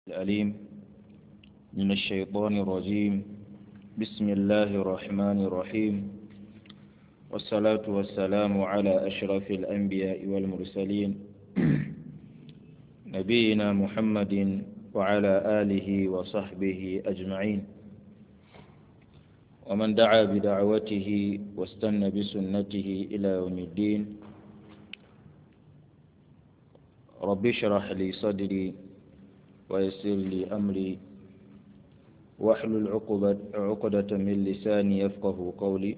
الأليم من الشيطان الرجيم بسم الله الرحمن الرحيم والصلاة والسلام على أشرف الأنبياء والمرسلين نبينا محمد وعلى آله وصحبه أجمعين ومن دعا بدعوته واستنى بسنته إلى يوم الدين رب اشرح لي صدري ويسر لي أمري واحلل عقبة عقدة من لساني يفقه قولي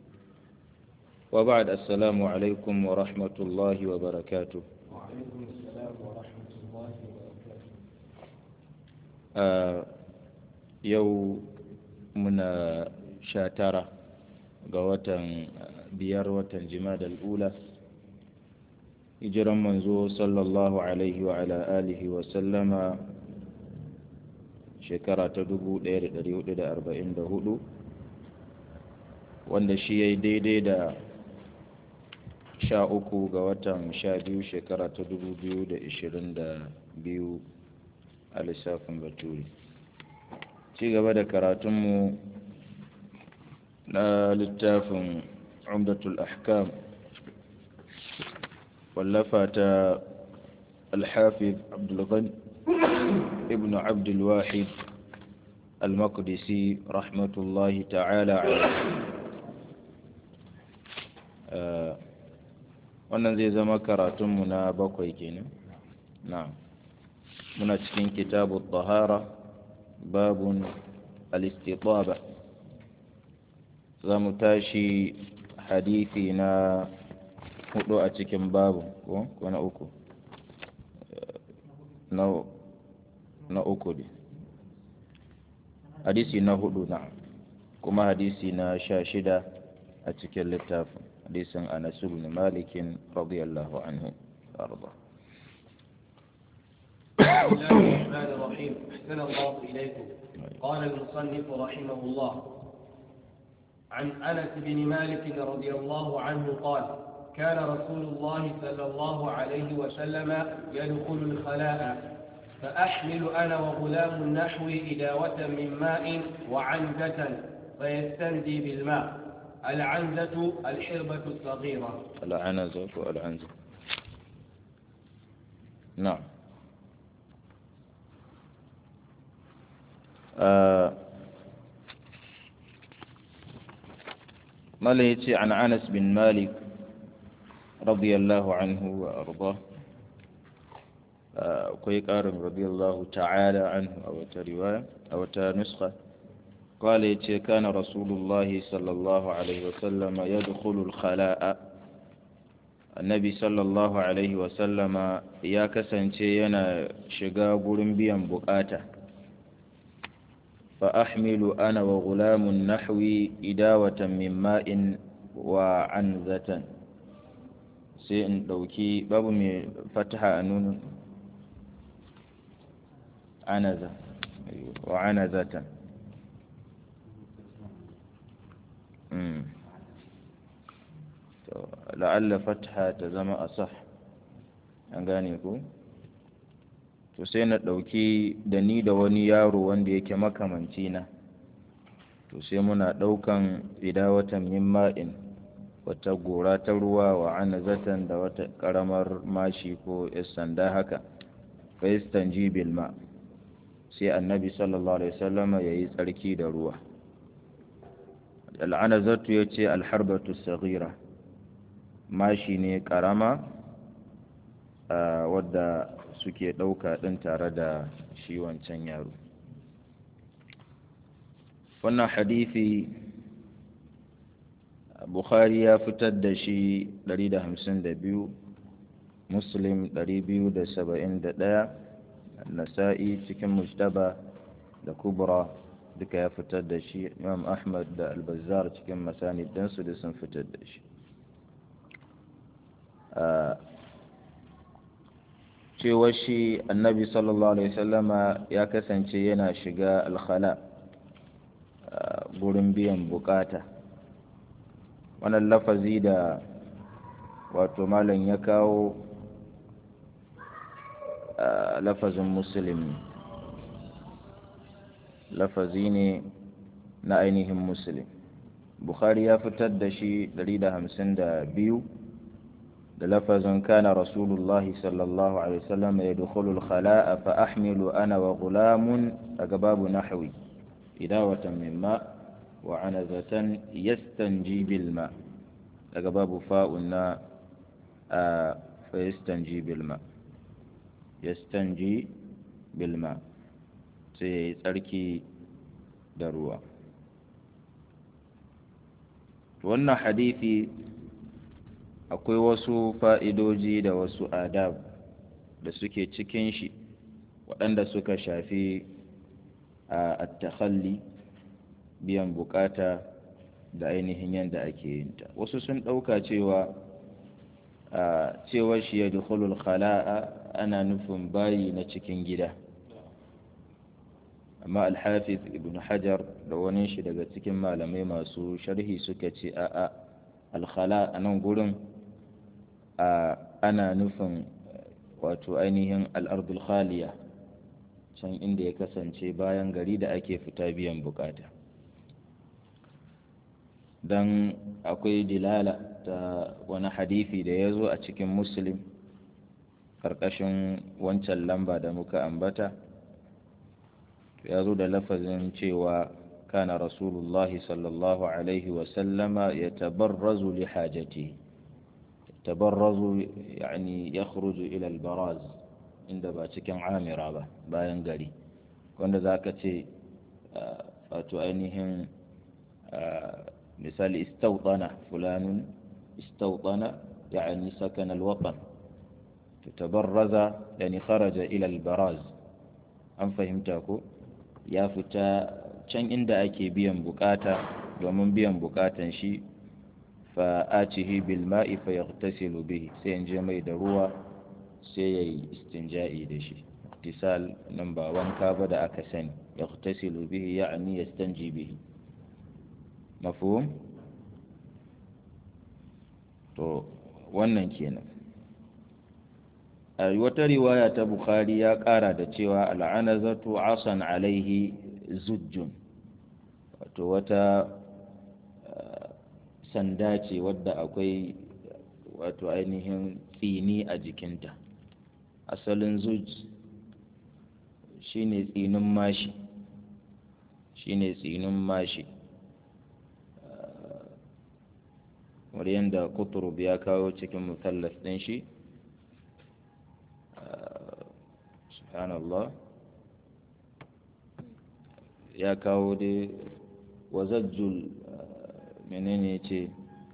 وبعد السلام عليكم ورحمة الله وبركاته وعليكم السلام ورحمة الله وبركاته آه يو من شاترة قوة بيار وتنجماد الأولى hijiran manzo sallallahu alaihi wa ala alihi wa sallama shekara ta 1444 wanda shi ya yi daidai da sha uku ga watan sha biyu shekara ta 2022 a lissafin baturi ci gaba da karatunmu na littafin umdatul ahkam واللفت الحافظ عبد الغني ابن عبد الواحد المقدسي رحمة الله تعالى عليه wannan zai zama karatunmu na bakwai kenan na'am muna cikin kitabu tahara babun al-istitaba za mu tashi hadithi na hudu a cikin babu ko ko na uku na na uku ne hadisi na hudu na kuma hadisi na sha shida a cikin littafin hadisin anas ibn malikin radiyallahu anhu arda بسم الله الرحمن الرحيم أحسن الله إليكم قال المصنف رحمه الله عن أنس بن مالك رضي الله عنه قال كان رسول الله صلى الله عليه وسلم يدخل الخلاء فأحمل أنا وغلام النحو إداوة من ماء وعنزة فيستنجي بالماء العنزة الحربة الصغيرة العنزة والعنزة نعم آه مليتي عن أنس بن مالك رضي الله عنه وأرضاه akwai ƙarin radiyallahu ta'ala anhu a wata riwaya a wata nuska qala yace kana rasulullah sallallahu alaihi wasallam yadkhulu al-khala'a annabi sallallahu alaihi wasallama ya kasance yana shiga gurin biyan bukata fa ahmilu ana wa gulamun nahwi idawatan min ma'in wa anzatan sai in ɗauki babu mai fataha a nunin anaza wa anazatan la'alla fataha ta zama a sah an gane ku to sai na ɗauki da ni da wani yaro wanda yake makamanci na to sai muna ɗaukan idawatan min ma'in wata gora ta ruwa wa anazatan da wata karamar mashi ko sanda haka faistan jibil ma sai annabi sallallahu alaihi wasallama ya yi tsarki da ruwa al'anazatu ya ce alharbatu sagira mashi ne karama wadda suke ɗauka ɗin tare da shi wancan yaro wannan hadithi Bukhari ya fitar da shi 152 Muslim 271 Nasa'i cikin Mujtaba da Kubra duka ya fitar da shi Imam Ahmad da Al-Bazzar cikin Masanid ɗinsu da sun fitar da shi cewa shi annabi sallallahu alaihi wasallama ya kasance yana shiga alkhala gurin biyan bukata wannan lafazi da wato malam ya kawo lafazin musulmi lafazi ne na ainihin muslim bukhari ya fitar da shi 152 da lafazin kana rasulullahi sallallahu alaihi wasallam ya dukhulu al-khala'a fa ahmilu ana wa gulamun daga babu nahwi idawatan min ma wa anazatan yastanji bil ma daga babu fa'un na fa yastanji bil ma yastanji bil ma sai tsarki da ruwa wannan hadithi akwai wasu fa'idoji da wasu adab da suke cikin shi waɗanda suka shafi a takhalli biyan bukata da ainihin yadda ake yin ta wasu sun ɗauka cewa a cewar shi ya dukulul khala'a ana nufin bayi na cikin gida amma alhafiz ibn hajar da wani shi daga cikin malamai masu sharhi suka ce a'a alkhala a nan gurin ana nufin wato ainihin al'ardul khaliya can inda ya kasance bayan gari da ake fita biyan bukata don akwai dilala ta wani hadithi da ya zo a cikin muslim ƙarƙashin wancan lamba da muka ambata ya zo da lafazin cewa kana rasulullahi sallallahu alaihi wasallama ya tabarrazu li hajati tabarrazu yani ya ila albaraz inda ba cikin amira ba bayan gari wanda za ka ce wato ainihin misali istauɗana fulanun istauɗana yani sakan alwatan tabarraza yani kharaja ila albaraz an fahimta ko ya fita can inda ake biyan bukata domin biyan bukatan shi fa atihi bil ma'i fa yaghtasilu bihi sai in je mai da ruwa sai yayi istinja'i da shi tisal nan ba wanka ba da aka sani yaghtasilu bihi ya'ni yastanji bihi mafhum to wannan kenan a wata riwaya ta bukhari ya kara da cewa al'anazatu asan alaihi zujjun wato wata sanda ce wadda akwai wato ainihin tsini a jikinta asalin zuj shine tsinin mashi shine tsinin mashi kamar yadda kuturub ya kawo cikin mutallas ɗin shi subhanallah ya kawo dai wazajjul menene ce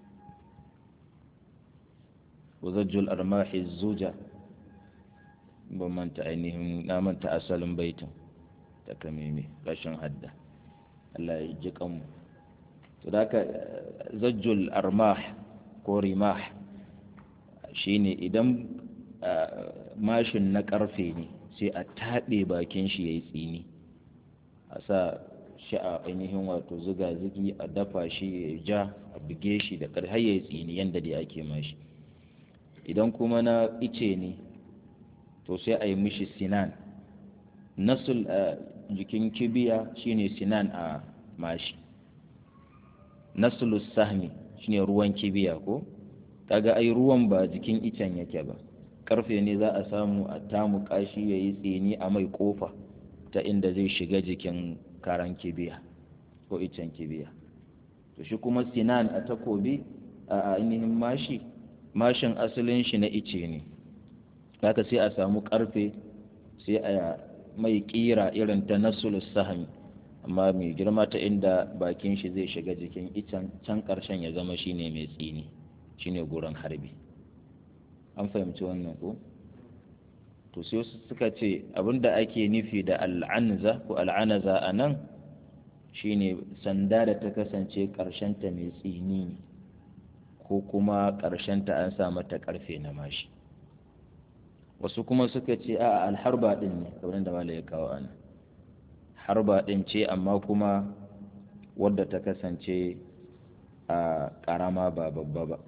wazajjul armahi zuja ban manta ainihin na manta asalin baitin ta kameme rashin hadda Allah ya ji kanmu to da ka zajjul armah ko rimah shine idan mashin na karfe ne sai a taɓe bakin shi ya yi tsini a sa shi a ainihin wato zuga zugi a dafa shi ya ja a buge shi da ƙarfi har ya yi tsini yadda dai ake mashi idan kuma na ice ne to sai a yi mishi sinan nasul a jikin kibiya shine sinan a mashi nasulus sahmi shine ruwan kibiya ko kaga ai ruwan ba jikin icen yake ba karfe ne za a samu a tamu kashi ya yi tsini a mai kofa ta inda zai shiga jikin karan kibiya ko icen kibiya to shi kuma sinan a takobi a ainihin mashi mashin asalin shi na ice ne haka sai a samu karfe sai a mai kira irin ta nasulus sahmi amma mai girma ta inda bakin shi zai shiga jikin icen can karshen ya zama shine mai tsini shine gurin harbi an fahimci wannan ko to sai suka ce abinda ake nufi da al'anza ko al'anaza a nan shine sanda da ta kasance ta mai tsini ne ko kuma ta an sa mata karfe na mashi wasu kuma suka ce a alharba din ne kamar da malai ya kawo ana harba din ce amma kuma wadda ta kasance a karama ba babba ba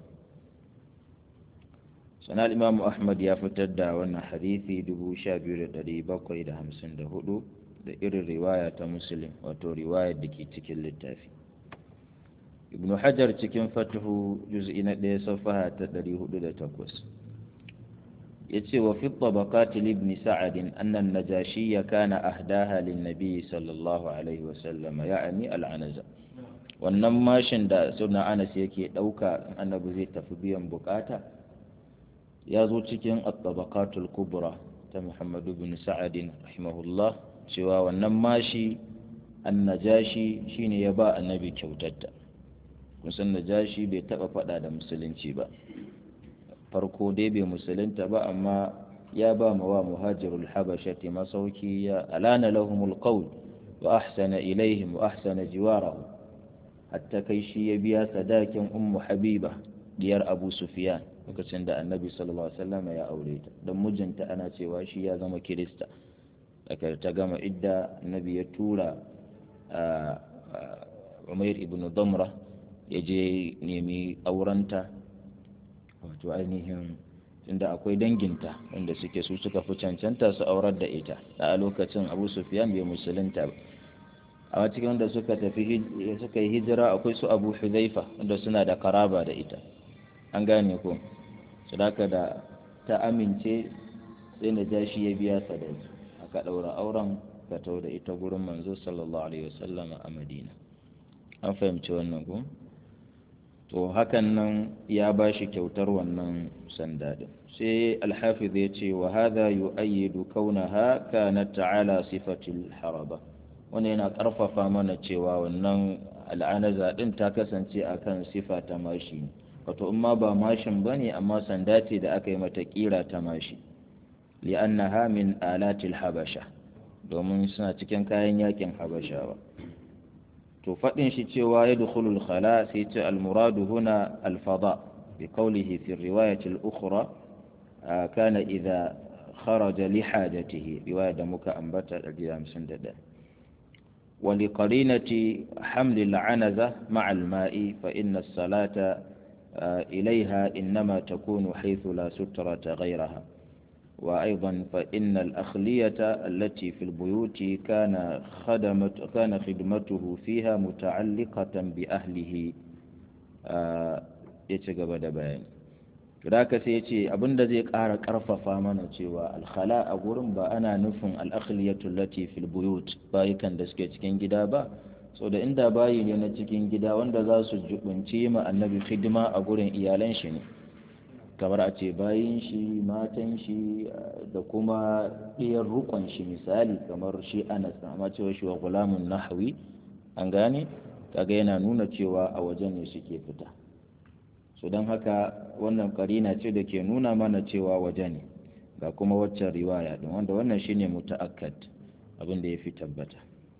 sana imamu ahmad ya fitar da wannan hadithi 12,754 da irin riwaya ta muslim wato riwayar da ke cikin littafi ibn hajar cikin fatihu juz'i na ɗaya safaha ta 408 ya ce wa fi tabaqati ibn sa'ad anna an-najashi kana ahdaha lin nabi sallallahu alaihi wa sallam ya'ni al-anaza wannan mashin da sunna anas yake ɗauka annabi zai tafi biyan bukata ya zo cikin at-tabaqatul kubra ta Muhammad ibn Sa'ad rahimahullah cewa wannan mashi annajashi shine ya ba annabi kyautarta kun san najashi bai taba fada da musulunci ba farko dai bai musulunta ba amma ya ba ma wa muhajirul habashati masauki ya alana lahumul qawl wa ahsana ilaihim wa ahsana jiwarahu hatta kai shi ya biya sadakin ummu habiba diyar abu sufyan lokacin da annabi sallallahu alaihi wasallam ya aure ta don mijinta ana cewa shi ya zama kirista daga ta gama idda annabi ya tura umair ibn damra ya je nemi aurenta wato ainihin inda akwai danginta wanda suke su suka fi cancanta su aurar da ita a lokacin abu sufyan bai musulunta ba a cikin wanda suka tafi suka yi hijira akwai su abu huzaifa wanda suna da karaba da ita an gane ko su da ta amince sai na ja shi ya biya sadaki aka ɗaura auren ka tau da ita gurin manzo sallallahu alaihi wasallam a madina an fahimci wannan ko to hakan nan ya ba shi kyautar wannan sanda din sai alhafiz ya ce wa hadha yu'ayyidu kaunaha kanat ta'ala sifatil haraba wannan yana karfafa mana cewa wannan al'anaza din ta kasance akan sifa ta mashi wato in ma ba mashin bane amma sanda ce da aka yi mata kira ta mashi li'annaha min alatil habasha domin suna cikin kayan yakin habashawa to faɗin shi cewa ya dukhulul khala sai ce almuradu huna alfada bi qawlihi fi riwayati al-ukhra kana idha kharaja li hajatihi riwaya da muka ambata 151 ولقرينة حمل العنزة مع الماء فإن الصلاة إليها إنما تكون حيث لا سترة غيرها وأيضا فإن الأخلية التي في البيوت كان خدمت كان خدمته فيها متعلقة بأهله يتقبل بيان Raka sai ce abinda zai ƙara ƙarfafa mana cewa alkhala a gurin ba ana nufin al'akhliyatu lati fil buyut bayukan da suke cikin gida ba so da inda bayi ne na cikin gida wanda za su jubunci ma annabi hidima a gurin iyalan shi ne kamar a ce bayin shi matan shi da kuma ɗiyar rukon shi misali kamar shi anas amma cewa shi wa gulamun nahwi an gane kaga yana nuna cewa a waje ne suke fita so don haka wannan karina ce da ke nuna mana cewa waje ne ga kuma waccan riwaya din wanda wannan shine muta'akkad abin da ya fi tabbata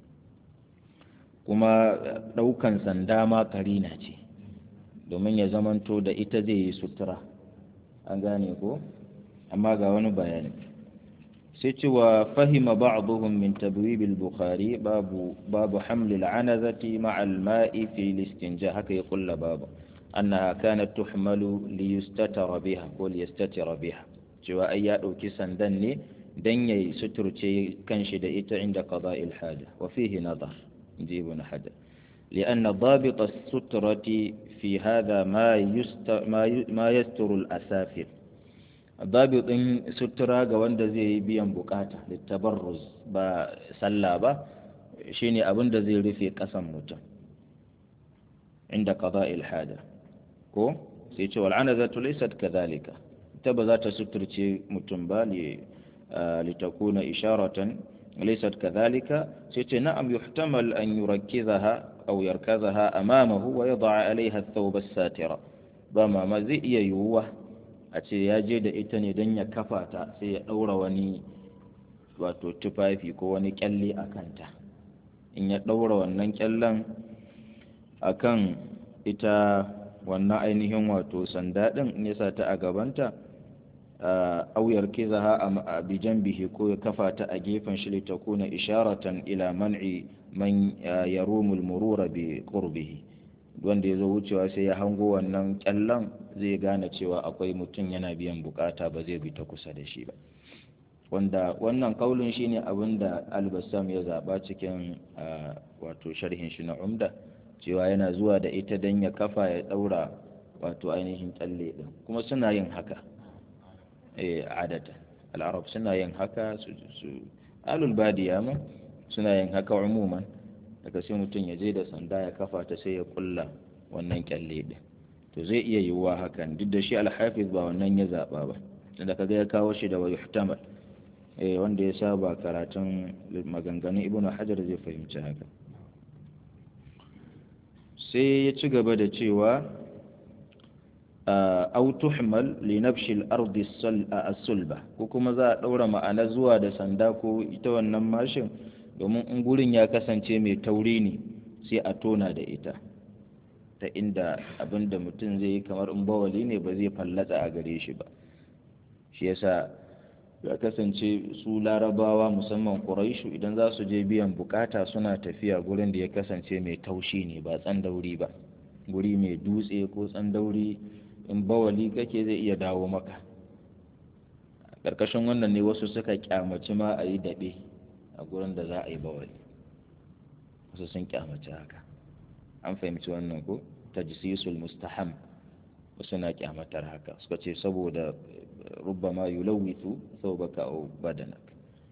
kuma ɗaukan sanda ma karina ce domin ya zamanto da ita zai yi sutura an gane ko amma ga wani bayani sai cewa fahima ba'dhum min tabwib al-bukhari babu babu haml al-anazati ma'a al-ma'i fi al-istinja haka ya kulla babu annaha kanat tuhmalu li yustatara biha ko li yastatira biha cewa ai ya dauki sandan ne dan yayi suturce kanshi da ita inda qada'il haja wa fihi nadar inji ibn hajar لأن ضابط السترة في هذا ما يست ما, ي... ما يستر الأسافل ضابط سترة وند زي بيان بكاتا للتبرز با سلا با شيني أبن زي رفي قسم متم عند قضاء الحاجة ko sai ce wal'anazatu laysat kadhalika ita ba za ta suturce mutum ba litakuna isharatan laysat kadhalika sai ce na'am yuhtamal an yurakkizaha aw yarkazaha amamahu wa yad'a 'alayha ath-thawb as-satira ba ma ma zai iya yiwuwa a ce ya je da ita ne don ya kafa ta sai ya daura wani wato tufafi ko wani kyalle a kanta in ya daura wannan kyallen akan ita wannan ainihin wato sanda ɗin in ya sa ta a gabanta auyar kizaha a bijan bihi ko ya kafa ta a gefen shi ta kuna isharatan ila man'i man yarumul murura bi qurbihi wanda ya zo wucewa sai ya hango wannan kyallan zai gane cewa akwai mutum yana biyan bukata ba zai bi ta kusa da shi ba wanda wannan kaulin shine abin da albassam ya zaba cikin wato sharhin shi na umda cewa yana zuwa da ita don ya kafa ya daura wato ainihin tsalle din kuma suna yin haka eh adata al'arab suna yin haka su alul badiya ma suna yin haka umuman daga sai mutum ya je da sanda ya kafa ta sai ya kulla wannan kyalle din to zai iya yiwuwa hakan duk da shi alhafiz ba wannan ya zaba ba tunda kaga ya kawo shi da wa yuhtamal eh wanda ya saba karatun maganganun ibnu hajar zai fahimci haka sai ya ci gaba da cewa au tuhmal li nabshi al-ardi as-sulba ko kuma za a daura ma'ana zuwa da sanda ko ita wannan mashin domin in gurin ya kasance mai tauri ne sai a tona da ita ta inda abin da mutum zai yi kamar in bawali ne ba zai fallatsa a gare shi ba shi yasa ya kasance su larabawa musamman ƙuraishu idan za su je biyan bukata suna tafiya gurin da ya kasance mai taushi ne ba tsandauri ba guri mai dutse ko tsandauri in bawali kake zai iya dawo maka ƙarƙashin wannan ne wasu suka kyamaci ma a yi daɓe a gurin da za a yi bawali wasu sun kyamaci haka an fahimci wannan ko tajsisul mustaham wasu na kyamatar haka suka ce saboda ربما يلوث ثوبك أو بدنك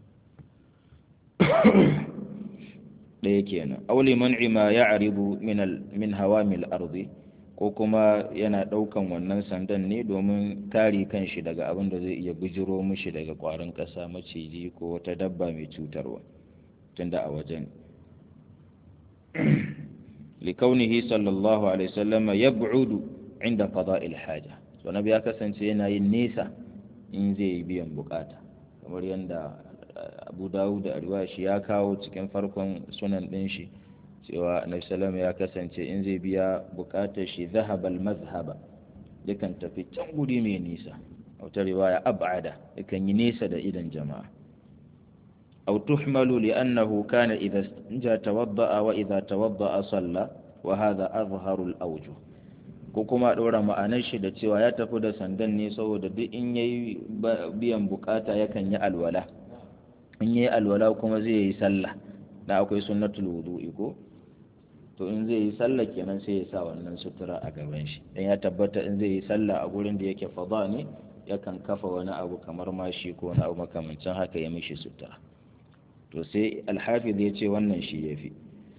ɗaya kenan auli man'i ma ya aribu min hawamil arzi ko kuma yana ɗaukan wannan sandan ne domin kare kanshi daga abin da zai iya bijiro mishi daga ƙwarin ƙasa maciji ko wata dabba mai cutarwa tunda a wajen likaunihi sallallahu alaihi wasallam yab'udu inda qada'il haja so nabi ya kasance yana yin nesa in zai yi biyan bukata kamar yadda abu dawud da shi ya kawo cikin farkon sunan ɗin shi cewa annabi salama ya kasance in zai biya bukatar shi zahabal mazhaba yakan tafi can guri mai nisa a wata riwaya ab'ada yakan yi nesa da idan jama'a aw tuhmalu li'annahu kana idha ja tawadda'a wa idha tawadda'a salla wa hadha azharu al-awjuh ko kuma ɗora ma'anar shi da cewa ya tafi da sandan ne saboda duk in yayi biyan bukata yakan yi alwala in yayi alwala kuma zai yi sallah da akwai sunnatul wudu'i ko to in zai yi sallah kenan sai ya sa wannan sutura a gaban shi dan ya tabbata in zai yi sallah a gurin da yake fada ne yakan kafa wani abu kamar mashi ko wani abu makamancin haka ya mishi sutura to sai alhafiz ya ce wannan shi yafi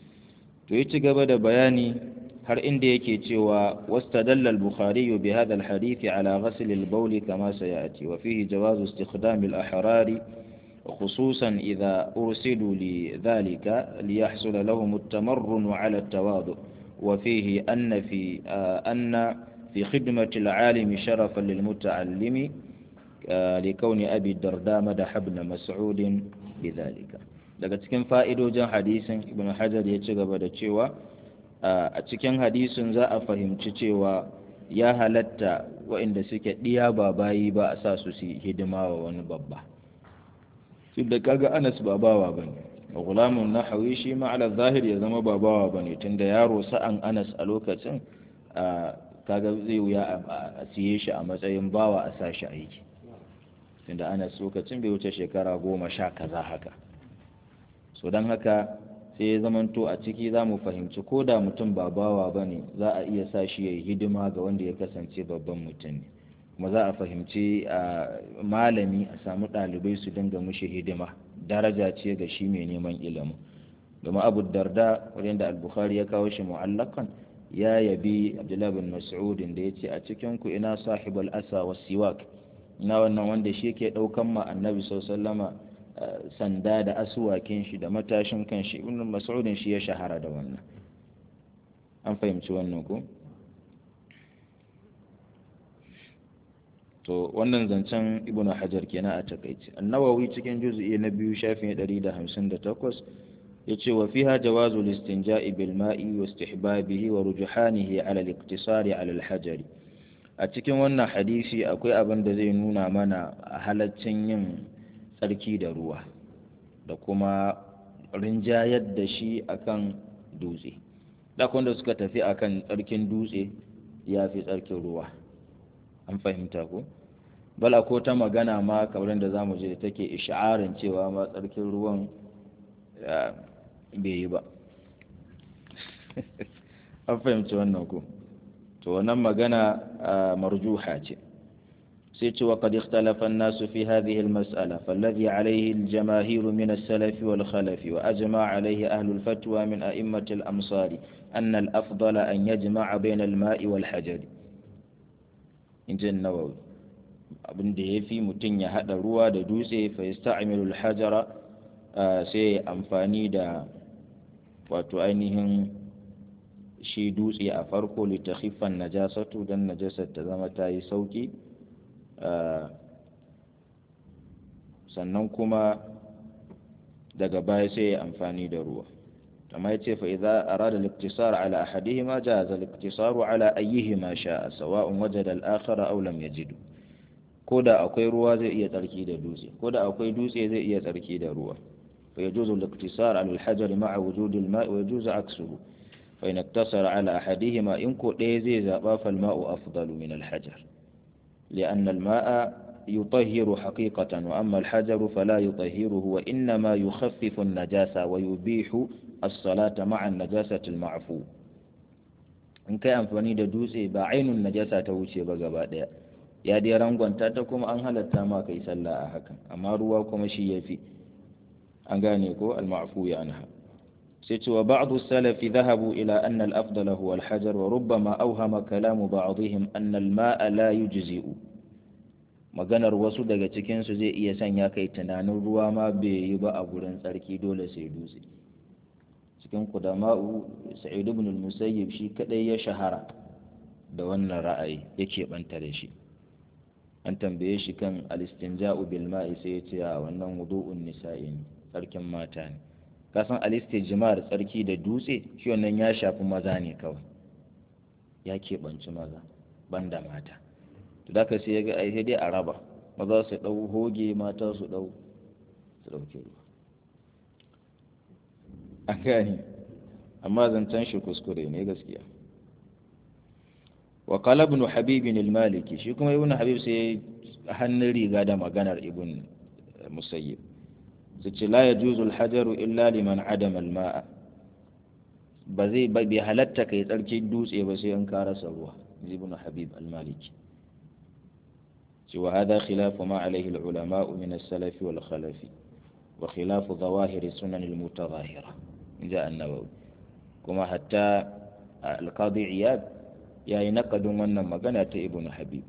to ya ci gaba da bayani har inda yake cewa wastadalla al-bukhari bi hadha al-hadith ala ghasl al-bawl kama sayati wa fihi jawaz istikhdam al-ahrari خصوصا إذا أرسلوا لذلك ليحصل لهم التمرن على التواضع وفيه أن في آه أن في خدمة العالم شرفا للمتعلم آه لكون أبي الدرداء مدح ابن مسعود بذلك daga cikin fa'idojin hadisin ibn hajar ya ci gaba da cewa a cikin hadisin za a fahimci cewa ya halatta waɗanda suke ɗiya ba bayi ba a sa su su hidima wa wani babba su da kaga anas ba bawa ba ne gulamun na hawi shi ma ala zahir ya zama ba bawa ba ne tunda yaro sa'an anas a lokacin kaga zai wuya a siye shi a matsayin bawa a sa shi aiki tunda anas lokacin bai wuce shekara goma sha kaza haka so don haka sai ya zamanto a ciki za mu fahimci ko da mutum ba bawa ba ne za a iya sa shi ya yi hidima ga wanda ya kasance babban mutum ne kuma za a fahimci a malami a samu ɗalibai su dinga mushi hidima daraja ce ga shi mai neman ilimin domin abu darda da al-bukhari ya kawo shi mu'allakan ya yabi abdullahi bin mas'udin da ya ce a cikin ku ina sahibul asa wa siwak ina wannan wanda shi ke ɗaukan ma annabi sallama sanda da asuwakin shi da matashin kan shi ibn mas'udin shi ya shahara da wannan an fahimci wannan ko to wannan zancen ibn hajar kenan a takaice annawawi cikin juz'i na biyu shafin 158 yace wa fiha jawazu listinja'i bil ma'i wa istihbabihi wa rujhanihi ala al-iqtisari ala al-hajar a cikin wannan hadisi akwai abin da zai nuna mana halaccin yin tsarki da ruwa da kuma rinjayar da shi akan dutse dakon da suka tafi akan tsarkin dutse ya fi tsarkin ruwa an fahimta ko bal akwai ta magana ma kamar da zamu je da take isha'arin cewa ma tsarkin ruwan bai yi ba an fahimci wannan ko to wannan magana marjuha ce sai ce wa qad ikhtalafa an-nas fi hadhihi al-mas'ala falladhi alayhi al-jamaahir min as-salaf wal khalaf wa ajma' alayhi ahlu al-fatwa min a'immati al-amsar anna al-afdal an yajma'a bayna al-ma'i wal hajar injin nawawi abin da yafi mutun ya hada ruwa da dutse fa yasta'milu al-hajara sai amfani da wato ainihin shi dutse a farko litakhifan najasatu dan najasar ta zama ta yi sauki sannan kuma daga baya sai ya amfani da ruwa amma ya ce fa'iza a rada liktisar ala ahadihima jaza liktisaru ala ayyihima sha'a sawa'un waje da al'akara aulam ya jidu ko da akwai ruwa zai iya tsarki da dutse ko da akwai dutse zai iya tsarki da ruwa fa yajuzu liktisar ala alhajar ma'a wujudil ma'i wa yajuzu aksuhu fa in iktasara ala ahadihima in ko ɗaya zai zaba fal ma'u afdalu min alhajar لأن الماء يطهر حقيقة وأما الحجر فلا يطهره وإنما يخفف النجاسة ويبيح الصلاة مع النجاسة المعفو in kai amfani da dutse ba ainun najasa ta wuce ba gaba daya ya dai rangwanta ta kuma an halatta ma kai sallah a hakan amma ruwa kuma shi yafi an gane ko al-ma'fu ya anha sai ce wa ba'du salafi dhahabu ila anna al-afdal huwa al-hajar wa rubbama awhama kalamu ba'dihim anna al-ma'a la yujzi'u maganar wasu daga cikin su zai iya sanya kai tunanin ruwa ma bai yi ba a gurin tsarki dole sai dutse cikin kudama'u sa'id ibn al-musayyib shi kadai ya shahara da wannan ra'ayi yake banta da shi an tambaye shi kan al-istinja'u bil ma'i sai ya ce a wannan wudu'un nisa'i ne tsarkin mata ne kasan alistijimar tsarki da dutse shi wannan ya shafi maza ne kawai ya keɓanci maza banda mata to da sai ya ga ai dai a raba maza su ɗau hoge mata su ɗau su ɗauke ruwa an gani amma zancen shi kuskure ne gaskiya wa qala ibn habib al-maliki shi kuma ibn habib sai hannun riga da maganar ibn musayyib ce la ya juzul hajaru illa liman adama alma'a ba zai bai halatta kai tsarki dutse ba sai an karasa ruwa ibn habib al-maliki ce wa hada khilafu ma alaihi al-ulama min as-salaf wal khalaf wa khilafu zawahir sunan al-mutadhahira inja an-nawawi kuma hatta al-qadi iyad yayi naqadin wannan magana ta ibn habib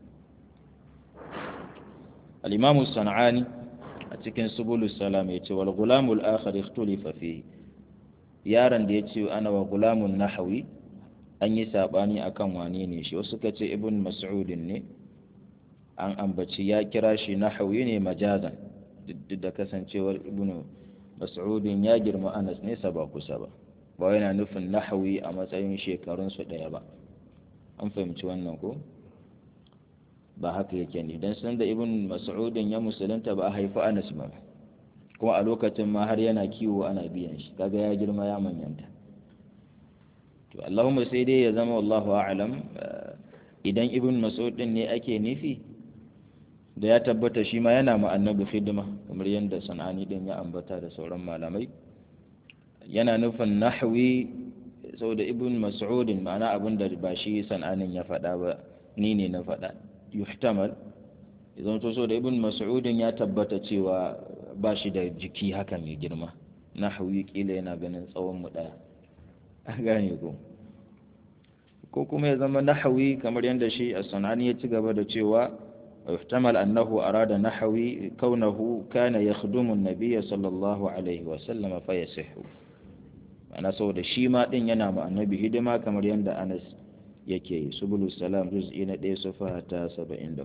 al-imam as-sanani a cikin subulu salam ya ce wal gulamul akhar ikhtulifa fihi yaron da ya ce ana wa gulamun nahawi an yi sabani akan wane ne shi wasu suka ce ibn mas'udin ne an ambaci ya kira shi nahawi ne majazan duk da kasancewar ibn mas'udin ya girma anas ne ba kusa ba ba yana nufin nahawi a matsayin shekarunsu ɗaya ba an fahimci wannan ko ba haka yake ne dan san da ibn mas'udin ya musulunta ba a haifi anas ba kuma a lokacin ma har yana kiwo ana biyan shi kaga ya girma ya manyanta to Allahumma sai dai ya zama wallahu a'lam idan ibn mas'ud din ne ake nufi da ya tabbata shi ma yana ma annabi hidima kamar yadda sanani din ya ambata da sauran malamai yana nufin nahwi saboda ibn mas'udin ma'ana abin da ba shi sananin ya faɗa ba ni ne na faɗa yuhtamal idan to so da ibn mas'udin ya tabbata cewa ba shi da jiki haka mai girma nahwi kila yana ganin tsawon mu daya a gane ko ko kuma ya zama nahwi kamar yadda shi as-sanani ya ci gaba da cewa yuhtamal annahu arada nahwi kaunahu kana yakhdumu an-nabiy sallallahu alaihi wa sallam fa yasihu ana saboda shi ma din yana ma annabi hidima kamar yadda Anas yake yi subulu salam juz'i na 1 safa ta 74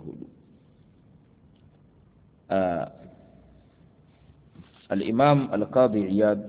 al-imam al-qadi iyad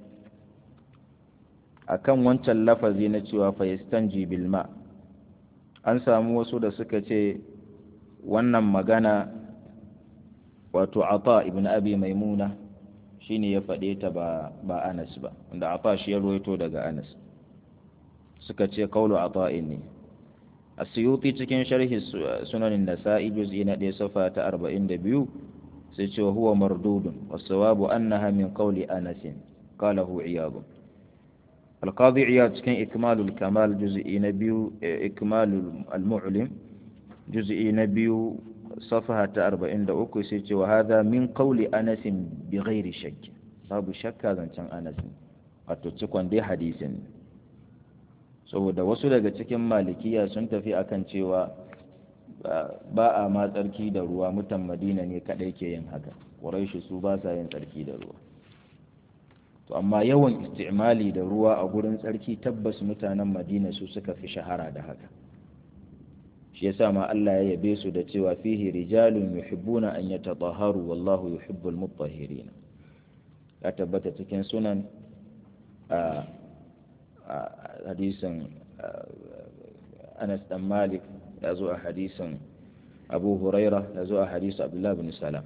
akan wancan lafazi na cewa fa yastanji bil ma an samu wasu da suka ce wannan magana wato ata ibn abi maimuna shine ya faɗe ta ba ba Anas ba wanda ata shi ya ruwaito daga Anas suka ce kaulu ata'in ne asiyuti cikin sharhi sunanin nasa'i juz'i na ɗaya safa ta arba'in da biyu sai ce huwa mardudun wasawabu annaha min qawli anas qalahu iyad القاضي عياد cikin ikmalul kamal juz'i na biyu ikmalul al-mu'lim juz'i na biyu صفحة 43 sai ce wa hadha min qawli anas bi ghairi shakk babu shakka zancen anas wato cikon dai hadisin saboda wasu daga cikin malikiya sun tafi akan cewa ba a ma tsarki da ruwa mutan madina ne kadai ke yin haka ƙuraishi su ba sa yin tsarki da ruwa to amma yawan istimali da ruwa a gurin tsarki tabbas mutanen madina su suka fi shahara da haka shi yasa ma Allah ya yabe su da cewa fihi rijalun yuhibbuna an yatatahharu wallahu yuhibbul mutahhirin ya tabbata cikin sunan a hadisin Anas dan Malik ya zo a hadisin Abu Huraira ya zo a hadisin Abdullah bin Salam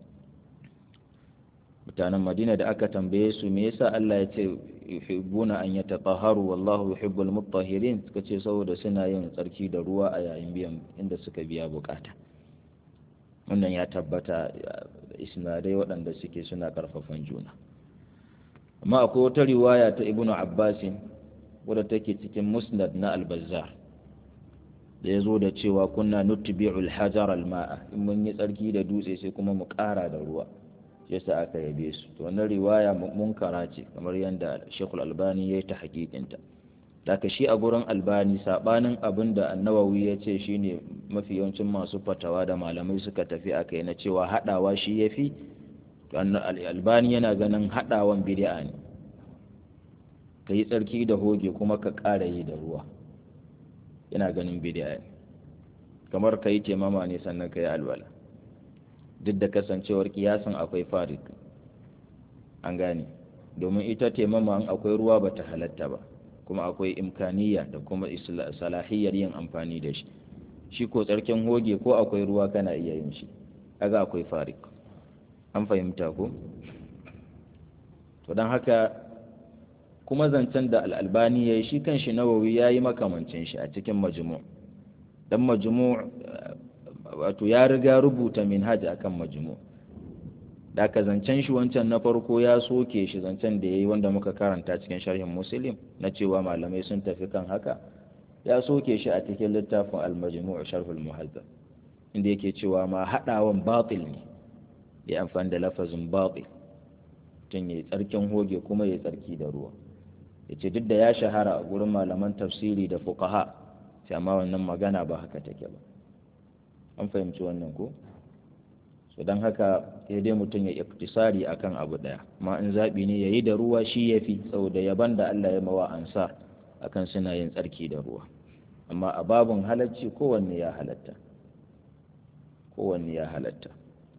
mutanen Madina da aka tambaye su me yasa Allah ya ce yuhibbuna an yatatahharu wallahu yuhibbul mutahhirin suka ce saboda suna yin tsarki da ruwa a yayin biyan inda suka biya bukata wannan ya tabbata isnadai waɗanda suke suna karfafan juna amma akwai wata riwaya ta ibnu abbasin wadda take cikin musnad na al-bazzar da ya zo da cewa kunna nutbi'ul hajar al-ma'a in mun yi tsarki da dutse sai kuma mu ƙara da ruwa yasa aka yabe su to wannan riwaya munkara ce kamar yadda Sheikhul Albani ya yi ta hakikinta daga shi a gurin Albani sabanin abin da Annawawi ya ce shine mafi yawancin masu fatawa da malamai suka tafi akai na cewa hadawa shi yafi to Albani yana ganin hadawan bid'a ne ka yi tsarki da hoge kuma ka ƙara yi da ruwa yana ganin bid'a ne kamar ka yi temama ne sannan ka yi alwala duk da kasancewar kiyasin akwai farik an gane domin ita taimama an akwai ruwa bata halatta ba kuma akwai imkaniya da kuma salahiyar yin amfani da shi shi ko tsarkin hoge ko akwai ruwa kana iya yin shi kaga akwai farik an fahimta ko to don haka kuma zancen da al'albani ya yi shi kan shi nawawi ya yi makamancin shi a cikin majmu dan majmu wato ya riga rubuta minhaj akan majmu da ka zancen shi wancan na farko ya soke shi zancen da yayi wanda muka karanta cikin sharhin muslim na cewa malamai sun tafi kan haka ya soke shi a cikin littafin al-majmu' sharh al-muhazzab inda yake cewa ma hadawan batil ne ya amfani da lafazin batil tun yayi tsarkin hoge kuma yayi tsarki da ruwa yace duk da ya shahara a gurin malaman tafsiri da fuqaha sai amma wannan magana ba haka take ba an fahimci wannan ko so don haka sai dai mutum ya iktisari akan abu daya amma in zaɓi ne ya yi da ruwa shi ya fi saboda yaban da Allah ya mawa ansa akan suna yin tsarki da ruwa amma a babun halacci kowanne ya halatta kowanne ya halatta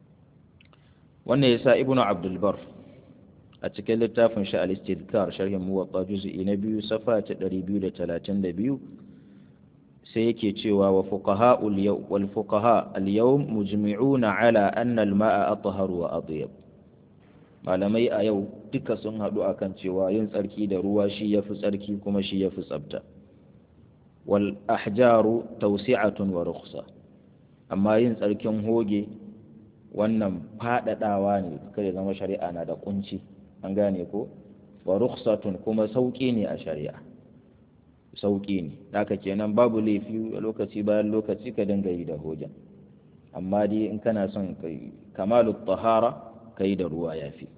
wannan yasa ibnu abdul bar a cikin littafin shi al-istidkar sharhin muwatta juz'i na biyu safa ta 232 sai yake cewa wa fuqaha wal fuqaha al-yawm mujmi'una ala anna al-ma'a athhar wa atyab malamai a yau duka sun hadu akan cewa yin tsarki da ruwa shi yafi tsarki kuma shi yafi tsafta wal ahjaru tawsi'atun wa rukhsa amma yin tsarkin hoge wannan fadadawa ne kada zama shari'a na da kunci an gane ko wa rukhsatun kuma sauki ne a shari'a sauƙi ne haka kenan babu laifi a lokaci bayan lokaci ka dinga yi da hojan amma dai in kana son kamalu tahara ka yi da ruwa ya fi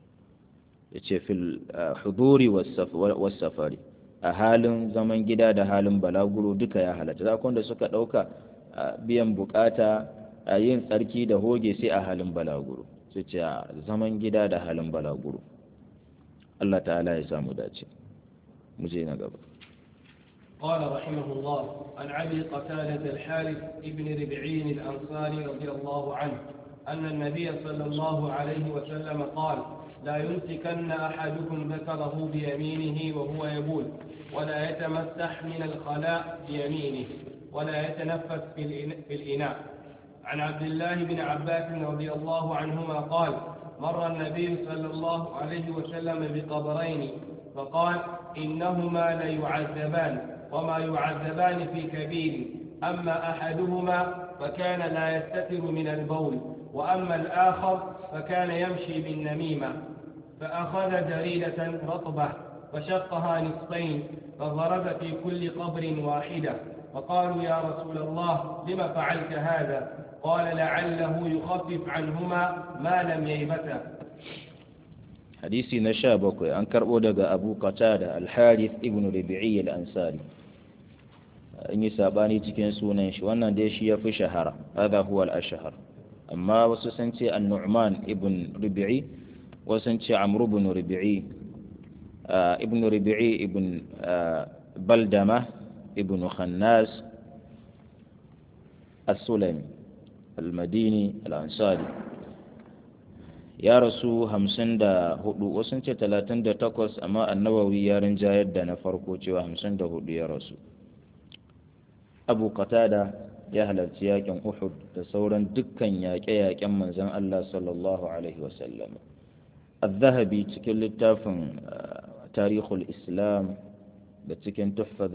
ya ce fil huduri wasafari a halin zaman gida da halin balaguro duka ya halatta zakon da suka ɗauka biyan bukata a yin tsarki da hoge sai a halin balaguro su ce zaman gida da halin balaguro Allah ta'ala ya samu dace mu je na gaba قال رحمه الله عن ابي قتاده الحارث ابن ربعين الانصاري رضي الله عنه ان النبي صلى الله عليه وسلم قال لا يمسكن احدكم ذكره بيمينه وهو يبول ولا يتمسح من الخلاء بيمينه ولا يتنفس في الاناء عن عبد الله بن عباس رضي الله عنهما قال مر النبي صلى الله عليه وسلم بقبرين فقال إنهما ليعذبان وما يعذبان في كبير أما أحدهما فكان لا يستتر من البول وأما الآخر فكان يمشي بالنميمة فأخذ جريدة رطبة فشقها نصفين فضرب في كل قبر واحدة فقالوا يا رسول الله لم فعلت هذا قال لعله يخفف عنهما ما لم ييبتا hadisi na sha bakwai an karɓo daga abu qatada al-harith ibn rabi'i al-ansari an yi sabani cikin sunan shi wannan dai shi ya fi shahara hadha huwa al-ashhar amma wasu sun ce an-nu'man ibn rabi'i wasu sun ce amr ibn rabi'i ibn rabi'i ibn baldama ibn khannas as-sulami al-madini al-ansari ya rasu hamsin da hudu wasu ce talatin da takwas amma annawawi ya rinjayar da na farko cewa hamsin da hudu ya rasu abu qatada ya halarci yakin uhud da sauran dukkan yaƙe-yaƙen manzon allah sallallahu alaihi wasallam al-zahabi cikin littafin tarihul islam da cikin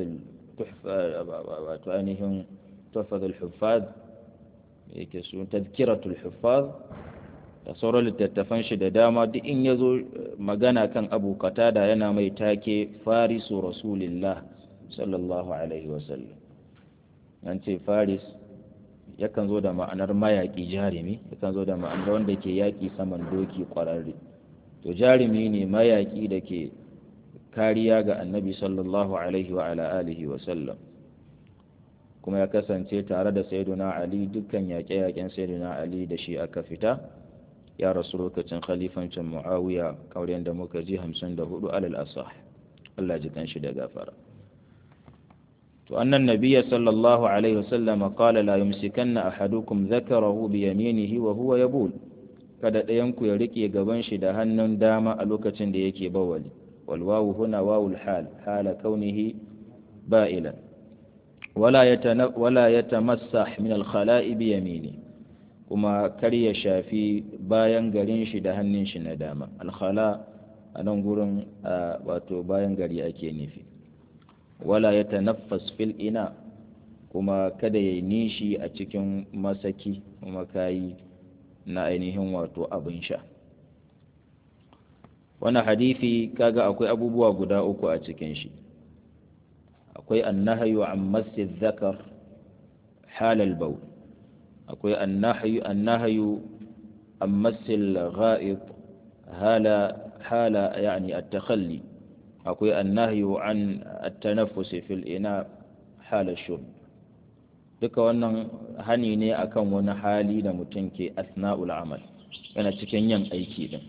wato ainihin tuhfadul huffaz yake su tazkiratul huffaz da sauran littattafan shi da dama duk in ya zo magana kan abu katada yana mai take farisu rasulillah sallallahu alaihi wasallam an ce faris yakan zo da ma'anar mayaƙi jarumi yakan zo da ma'anar wanda ke yaƙi saman doki ƙwararre to jarumi ne mayaƙi da ke kariya ga annabi sallallahu alaihi wa ala alihi wasallam kuma ya kasance tare da sayyiduna ali dukkan yaƙe-yaƙen sayyiduna ali da shi aka fita ya rasu lokacin khalifancin muawiya kauren da muka ji hamsin da hudu alal asah Allah ji kanshi da gafara to annan nabiyya sallallahu alaihi wasallam qala la yumsikanna ahadukum dhakarahu bi yaminihi wa huwa yabul kada ɗayan ku ya rike gaban shi da hannun dama a lokacin da yake bawali wal wawu huna wawul hal hala kaunihi ba'ilan wala yatana wala yatamassah min al khala'i bi yaminihi kuma kar ya shafi bayan garin shi da hannun shi na dama alkhala a nan gurin wato bayan gari ake nufi wala ya tanaffas fil ina kuma kada ya nishi a cikin masaki kuma kayi na ainihin wato abin sha wannan hadithi kaga akwai abubuwa guda uku a cikin shi akwai annahayu an masjid zakar halal baul akwai annahayu an masil ga'id hala hala yani at-takhalli akwai annahyu an at-tanaffus fil ina hala shurb duka wannan hani ne akan wani hali da mutum ke asna'ul amal yana cikin yin aiki din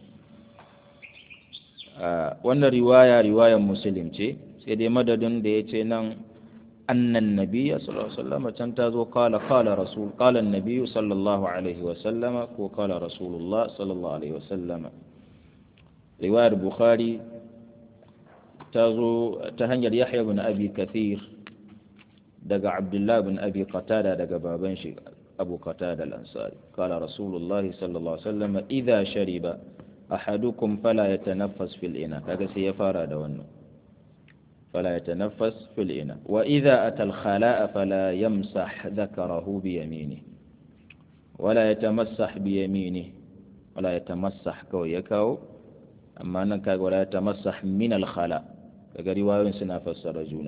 wannan riwaya riwayan muslim ce sai dai madadin da ya ce nan أن النبي صلى الله عليه وسلم تنتظر قال قال رسول قال النبي صلى الله عليه وسلم وقال رسول الله صلى الله عليه وسلم رواية البخاري تزو تهنجر يحيى بن أبي كثير دقى عبد الله بن أبي قتادة دقى بابنش أبو قتادة الأنصاري قال رسول الله صلى الله عليه وسلم إذا شرب أحدكم فلا يتنفس في الإناء هذا سيفار دونه فلا يتنفس في الإناء وإذا أتى الخلاء فلا يمسح ذكره بيمينه ولا يتمسح بيمينه ولا يتمسح كو يكو أما أنك ولا يتمسح من الخلاء kaga riwayoyin suna fassara juna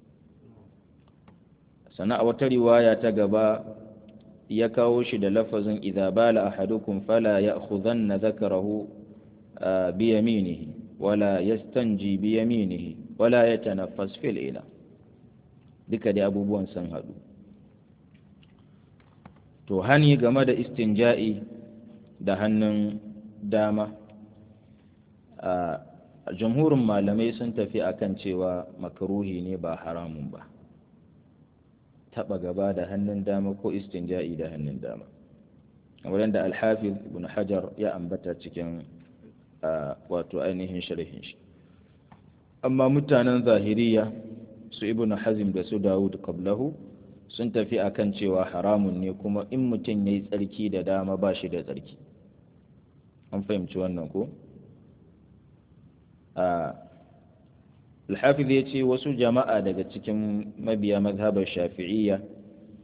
sana a wata riwaya ta gaba ya kawo shi da lafazin idza bala ahadukum fala ya'khudanna dhakarahu bi yaminihi wala yastanji bi yaminihi wala yatanaffas fil ila duka dai abubuwan sun hadu to hani game da istinja'i da hannun dama a jamhurin malamai sun tafi akan cewa makaruhi ne ba haramun ba taba gaba da hannun dama ko istinja'i da hannun dama kamar da alhafiz ibn hajar ya ambata cikin wato ainihin sharhin shi amma mutanen zahiriya su ibn hazim da su dawud qablahu sun tafi akan cewa haramun ne kuma in mutum ya yi tsarki da dama ba shi da tsarki an fahimci wannan ko alhafiz ya ce wasu jama'a daga cikin mabiya mazhabar shafi'iyya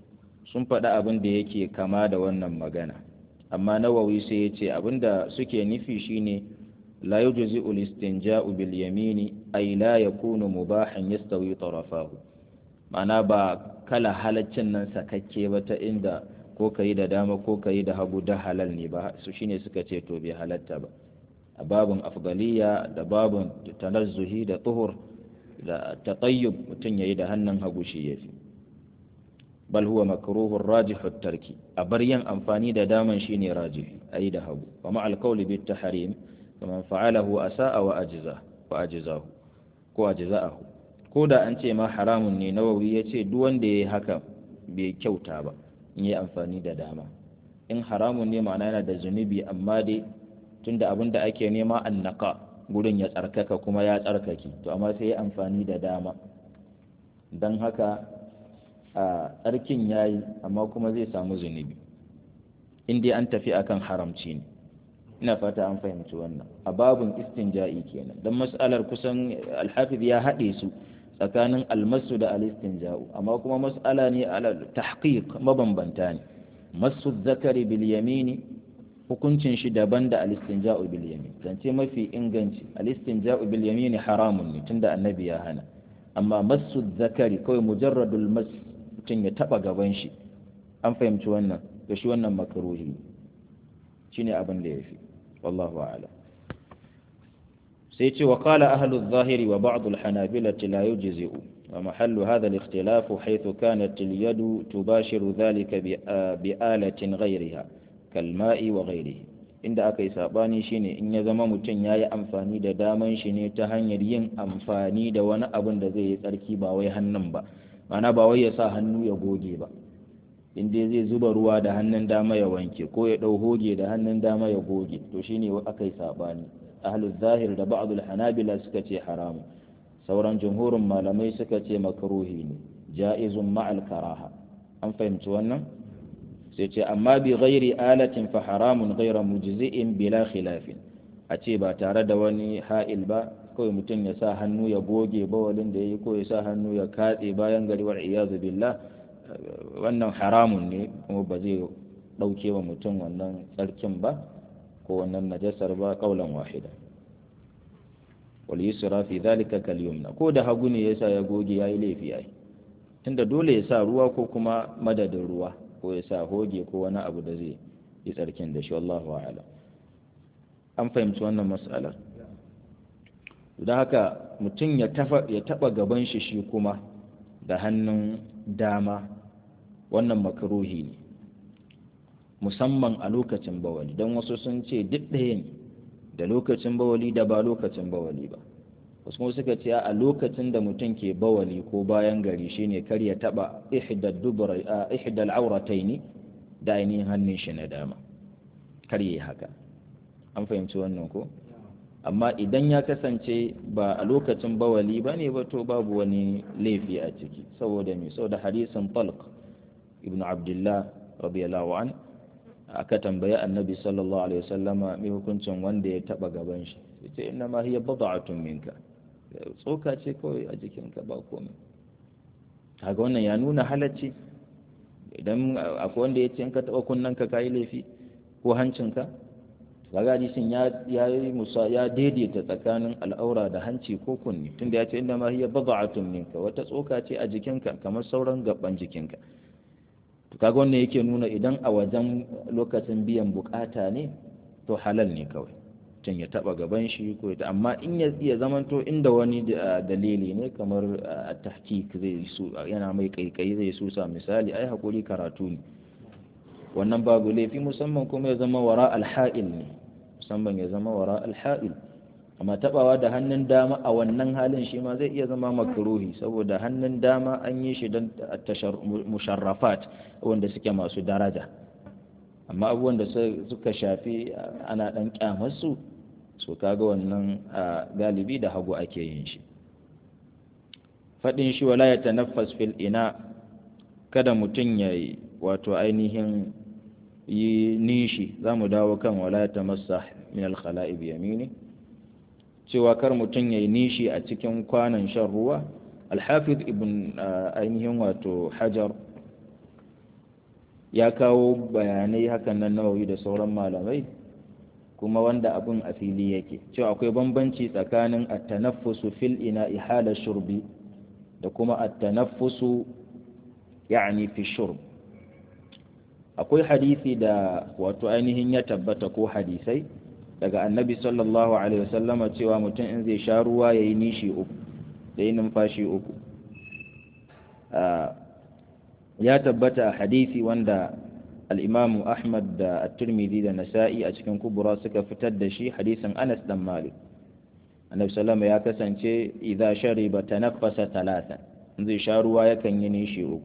sun faɗi abin da yake kama da wannan magana amma nawawi sai ya ce abin da suke nufi shine la yujzi al-istinja'u bil yamini ay la yakunu mubahan yastawi tarafahu ma'ana ba kala halaccin nan sakakke ba ta inda ko kayi da dama ko kayi da hagu da halal ne ba su shine suka ce to bai halatta ba a babun afdaliya da babun tanazzuhi da tuhur da tatayyub mutum yayi da hannun hagu shi yafi bal huwa makruhur rajihut tarki a bar yin amfani da daman shine rajihi ayi da hagu wa ma'al qawli bit tahrim faman fa'alahu asa'a wa ajza wa ajzahu ko ajza'ahu ko da an ce ma haramun ne nawawi yace duk wanda yayi haka bai kyauta ba in yi amfani da dama in haramun ne ma'ana yana da zunubi amma dai tunda abin da ake nema annaka gurin ya tsarkaka kuma ya tsarkake to amma sai ya amfani da dama don haka a tsarkin ya yi amma kuma zai samu zunubi in dai an tafi akan haramci ne ina fata an fahimci wannan a babun istinja'i kenan don mas'alar kusan alhafiz ya haɗe su tsakanin almasu da alistinja'u amma kuma mas'ala ne ala tahqiq mabambanta ne masu zakari bil yamini hukuncin shi daban da alistinja'u bil yamin zance mafi inganci alistinja'u bil yamini haramun ne tunda annabi ya hana amma masu zakari kawai mujarradul mas mutum ya taba gaban shi an fahimci wannan da shi wannan makaruhi shine abin da yafi wallahu a'lam sai ce wa qala ahlu adh-dhahiri wa ba'd al-hanabila la yujzi'u wa mahallu hadha al-ikhtilaf haythu kanat al-yadu tubashiru dhalika bi alatin ghayriha kalma'i wa ghairihi inda aka yi sabani shine in ya zama mutum yayi amfani da daman shi ne ta hanyar yin amfani da wani abin da zai yi tsarki ba wai hannun ba ma'ana ba wai ya sa hannu ya goge ba inda zai zuba ruwa da hannun dama ya wanke ko ya dau hoge da hannun dama ya goge to shine aka yi sabani ahlul zahir da ba'dul hanabila suka ce haramu sauran jumhurin malamai suka ce makruhi ne ja'izun ma'al karaha an fahimci wannan sai ce amma bi ghairi alatin fa haramun ghaira mujzi'in bila khilafin a ce ba tare da wani ha'il ba kawai mutum ya sa hannu ya goge bawalin da yayi ko ya sa hannu ya katse bayan gari wal iyazu billah wannan haramun ne kuma ba zai dauke wa mutum wannan tsarkin ba ko wannan najasar ba kaulan wahida wal yusra fi dhalika kal yumna ko da hagu ne yasa ya goge yayi laifi ai tunda dole ya sa ruwa ko kuma madadin ruwa ko ya sa hoge ko wani abu da zai yi tsarkin da shi wallahu a'lam an fahimci wannan mas'alar don haka mutum ya taba gaban shi shi kuma da hannun dama wannan makaruhi ne musamman a lokacin bawali don wasu sun ce duk ɗaya ne da lokacin bawali da ba lokacin bawali ba wasu kuma suka ce a lokacin da mutum ke bawali ko bayan gari shine kar ya taba ihdal aurataini da ainihin hannun shi na dama kar yi haka an fahimci wannan ko amma idan ya kasance ba a lokacin bawali ba ne ba to babu wani laifi a ciki saboda me saboda hadisin talq ibnu abdullah radiyallahu an aka tambayi annabi sallallahu alaihi wasallama mai hukuncin wanda ya taba gaban shi yace inna ma hiya bad'atun minka tsoka ce kawai a jikinka ba komai kaga wannan ya nuna halacci idan akwai wanda ya ce in ka taɓa kunnanka ka yi laifi ko hancinka kaga hadisin ya ya yi musa ya daidaita tsakanin al'aura da hanci ko kunni tunda ya ce inda ma hiya bad'atun minka wata tsoka ce a jikinka kamar sauran gaban jikinka to kaga wannan yake nuna idan a wajen lokacin biyan bukata ne to halal ne kawai mutum ya taba gaban shi ko ta amma in ya iya zamanto inda wani dalili ne kamar a tahqiq zai su yana mai kaikai zai susa misali ai hakuri karatu ne wannan babu laifi musamman kuma ya zama wara alha'il ne musamman ya zama wara alha'il amma tabawa da hannun dama a wannan halin shi ma zai iya zama makruhi saboda hannun dama an yi shi don musharrafat wanda suke masu daraja amma abubuwan da suka shafi ana dan kyamarsu so kaga wannan galibi da hagu ake yin shi faɗin shi wala ya tanaffas fil ina kada mutum ya yi wato ainihin yi nishi za mu dawo kan wala ya tamassa min alkhala'i bi yamini cewa kar mutum ya yi nishi a cikin kwanan shan ruwa alhafiz ibn ainihin wato hajar ya kawo bayanai hakan nan nawawi da sauran malamai kuma wanda abin a fili yake cewa akwai bambanci tsakanin at-tanaffusu fil ina'i hala shurbi da kuma at-tanaffusu yani fi shurb akwai hadisi da wato ainihin ya tabbata ko hadisai daga annabi sallallahu alaihi wasallama cewa mutum in zai sha ruwa yayi nishi uku da yi numfashi uku ya tabbata a hadisi wanda al'imamu ahmad da at-tirmidhi da nasa'i a cikin kubura suka fitar da shi hadisin anas dan malik annabi sallama ya kasance idza shariba tanaffasa talatan zai sha ruwa yakan yi nishi uku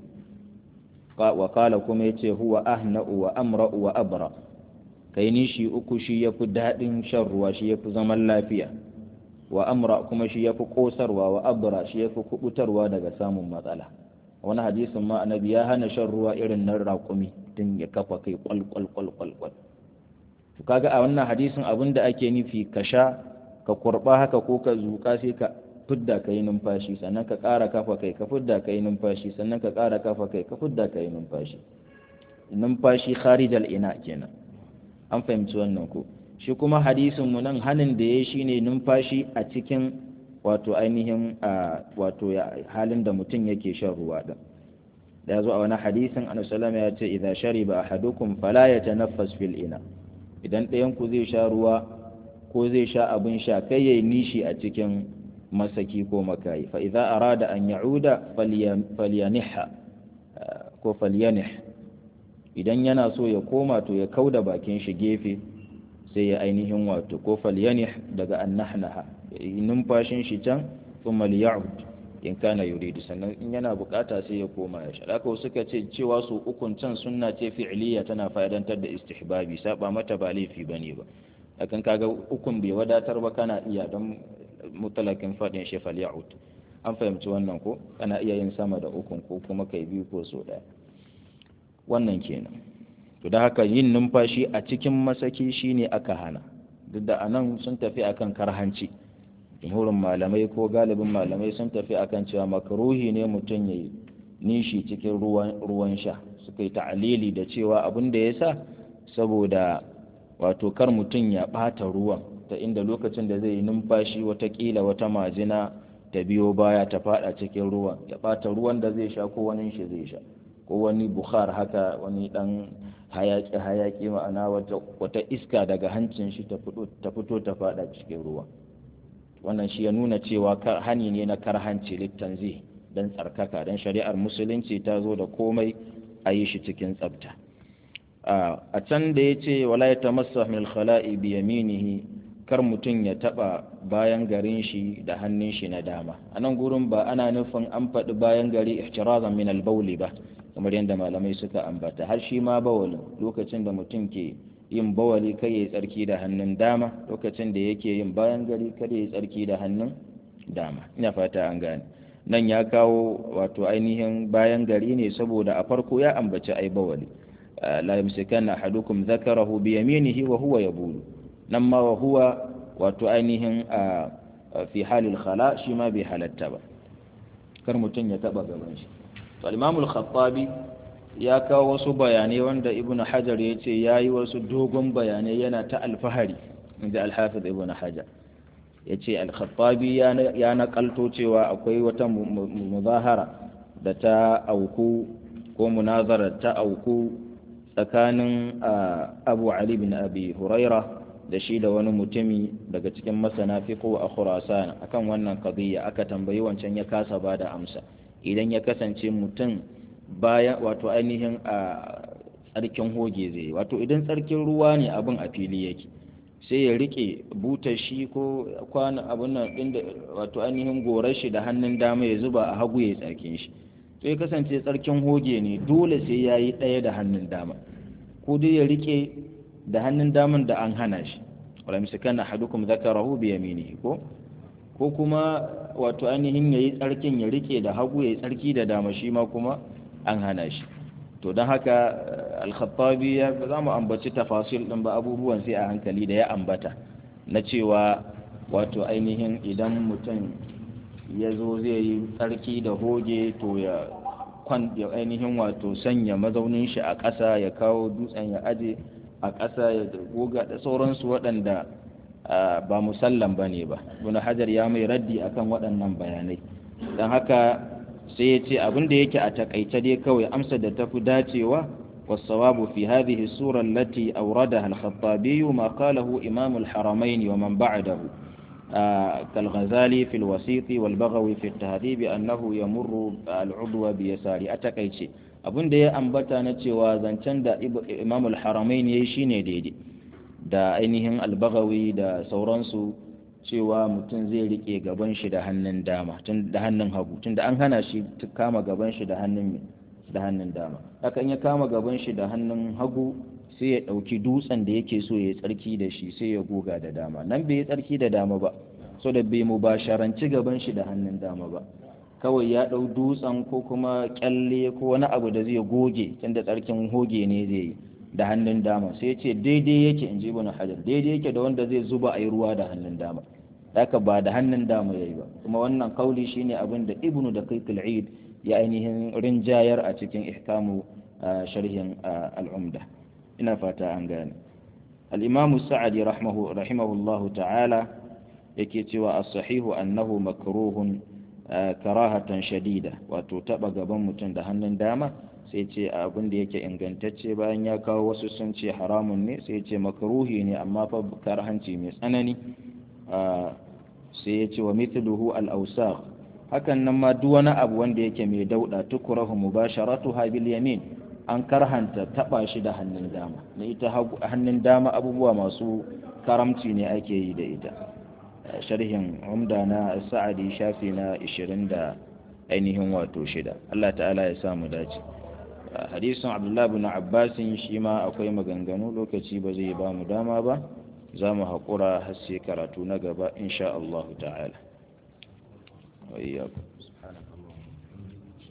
wa kala kuma yace huwa ahna'u wa amra'u wa abra kai nishi uku shi yafi dadin shan ruwa shi yafi zaman lafiya wa amra kuma shi yafi kosarwa wa abra shi yafi kubutarwa daga samun matsala wani hadisin ma annabi ya hana shan ruwa irin nan raƙumi din ya kafa kai kwal kwal kwal kwal kwal to kaga a wannan hadisin abin da ake nufi ka sha ka kurba haka ko ka zuka sai ka fidda ka yi numfashi sannan ka ƙara kafa kai ka fidda ka yi numfashi sannan ka ƙara kafa kai ka fidda ka yi numfashi numfashi kharijal ina kenan an fahimci wannan ko shi kuma hadisin mu nan hanin da ya shine numfashi a cikin wato ainihin wato halin da mutum yake shan ruwa din da yazo a wani hadisin annabi sallallahu ya ce idza shariba ahadukum fala yatanaffas fil ina idan ɗayan ku zai sha ruwa ko zai sha abin sha kai yayi nishi a cikin masaki ko makayi fa idza arada an ya'uda falyaniha ko falyanih idan yana so ya koma to ya kauda bakin shi gefe sai ya ainihin wato ko falyanih daga annahnaha numfashin shi can thumma liya'ud in kana yuridu sannan in yana bukata sai ya koma ya sha haka suka ce cewa su ukun can sunna ce fi'liya tana fa'idantar da istihbabi saba mata ba laifi bane ba akan kaga ukun bai wadatar ba kana iya don mutalakin faɗin shi falya'ud an fahimci wannan ko kana iya yin sama da ukun ko kuma kai biyu ko so ɗaya wannan kenan to da haka yin numfashi a cikin masaki shine aka hana duk da anan sun tafi akan karhanci jumhurin malamai ko galibin malamai sun tafi akan cewa makaruhi ne mutum ya nishi cikin ruwan ruwan sha suka yi ta'alili da cewa abin da ya sa saboda wato kar mutum ya ɓata ruwan ta inda lokacin da zai yi numfashi watakila wata majina ta biyo baya ta fada cikin ruwan ya ɓata ruwan da zai sha ko wani shi zai sha ko wani bukhar haka wani dan hayaki hayaki ma'ana wata iska daga hancin shi ta fito ta fada cikin ruwa wannan shi ya nuna cewa hani ne na karhanci littanzi dan tsarkaka dan shari'ar musulunci ta zo da komai a yi shi cikin tsabta a can da ya ce wala ya tamassa min khala'i bi yaminihi kar mutum ya taba bayan garin shi da hannun shi na dama a nan gurin ba ana nufin an faɗi bayan gari ihtirazan min albauli ba kamar yadda malamai suka ambata har shi ma bawalin lokacin da mutum ke yin bawali kai ya tsarki da hannun dama lokacin da yake yin bayan gari kada ya tsarki da hannun dama ina fata an gane nan ya kawo wato ainihin bayan gari ne saboda a farko ya ambaci ai bawali la yamsikanna ahadukum dhakarahu bi yaminihi wa huwa yabulu nan ma wa huwa wato ainihin fi halil khala shi ma bai halatta ba kar mutum ya taba gaban shi to al-imam al-khattabi ya kawo wasu bayanai wanda ibn hajar ya ce ya yi wasu dogon bayanai yana ta alfahari inda al-hafiz ibn hajar ya ce al-khattabi ya nakalto cewa akwai wata muzahara da ta auku ko munazara ta auku tsakanin abu ali bin abi huraira da shi da wani mutumi daga cikin masana fiqh a khurasan akan wannan qadiyya aka tambayi wancan ya kasa bada amsa idan ya kasance mutum baya wato ainihin a tsarkin hoge zai wato idan tsarkin ruwa ne abin a fili yake sai ya rike butar shi ko kwana abin nan din da wato ainihin gorar shi da hannun dama ya zuba a hagu ya tsarkin shi to ya kasance tsarkin hoge ne dole sai ya yi ɗaya da hannun dama ko dai ya rike da hannun daman da an hana shi wala misakan ahadukum zakarahu bi yaminihi ko ko kuma wato ainihin yayi tsarkin ya rike da hagu yayi tsarki da dama shi ma kuma an hana shi to don haka al-khattabi ya za mu ambaci tafasil din ba abubuwan sai a hankali da ya ambata na cewa wato ainihin idan mutum ya zo zai yi tsarki da hoge to ya kwan ya ainihin wato sanya mazaunin shi a ƙasa ya kawo dutsen ya aje a ƙasa ya goga da sauransu waɗanda ba musallam ba ne ba ibn hajar ya mai raddi akan waɗannan bayanai don haka sai ya ce abin da yake a takaice dai kawai amsa da tafi dacewa والصواب في هذه السورة التي أوردها الخطابي ما قاله إمام الحرمين ومن بعده آه كالغزالي في الوسيط والبغوي في التهذيب أنه يمر العضو بيسار أتكيتشي abin da ya ambata na cewa zancen da imam al-haramain ya yi shi ne daidai da ainihin albagawi da sauransu cewa mutum zai rike gaban shi da hannun dama tun da hannun hagu tun da an hana shi kama gaban shi da hannun da hannun dama hakan ya kama gaban shi da hannun hagu sai ya ɗauki dutsen da yake so ya tsarki da shi sai ya goga da dama nan bai yi tsarki da dama ba so da bai mu basharanci gaban shi da hannun dama ba kawai ya ɗau dutsen ko kuma kyalle ko wani abu da zai goge tunda tsarkin hoge ne zai yi da hannun dama sai ya ce daidai yake in ji ibn hajar daidai yake da wanda zai zuba a yi ruwa da hannun dama haka ba da hannun dama ya yi ba kuma wannan kauli shine abin da ibnu da kai eid ya ainihin rinjayar a cikin ihkamu sharhin al'umda ina fata an gane al'imamu sa'adi rahimahullahu ta'ala yake cewa as-sahihu annahu makruhun karahatan shadida wato taba gaban mutum da hannun dama sai ce abin da yake ingantacce bayan ya kawo wasu sun ce haramun ne sai ce makruhi ne amma fa karhanci mai tsanani sai ya ce wa mithluhu al-awsakh hakan nan ma duk wani abu wanda yake mai dauda tukurahu mubasharatuha bil yamin an karhanta taba shi da hannun dama na ita hannun dama abubuwa masu karamci ne ake yi da ita sharhin umda na sa'adi shafi na 20 da ainihin wato shida Allah ta'ala ya samu dace hadisin abdullahi bin abbasin shi ma akwai maganganu lokaci ba zai ba mu dama ba za mu haƙura har sai karatu na gaba insha Allah ta'ala وإياكم سبحانك اللهم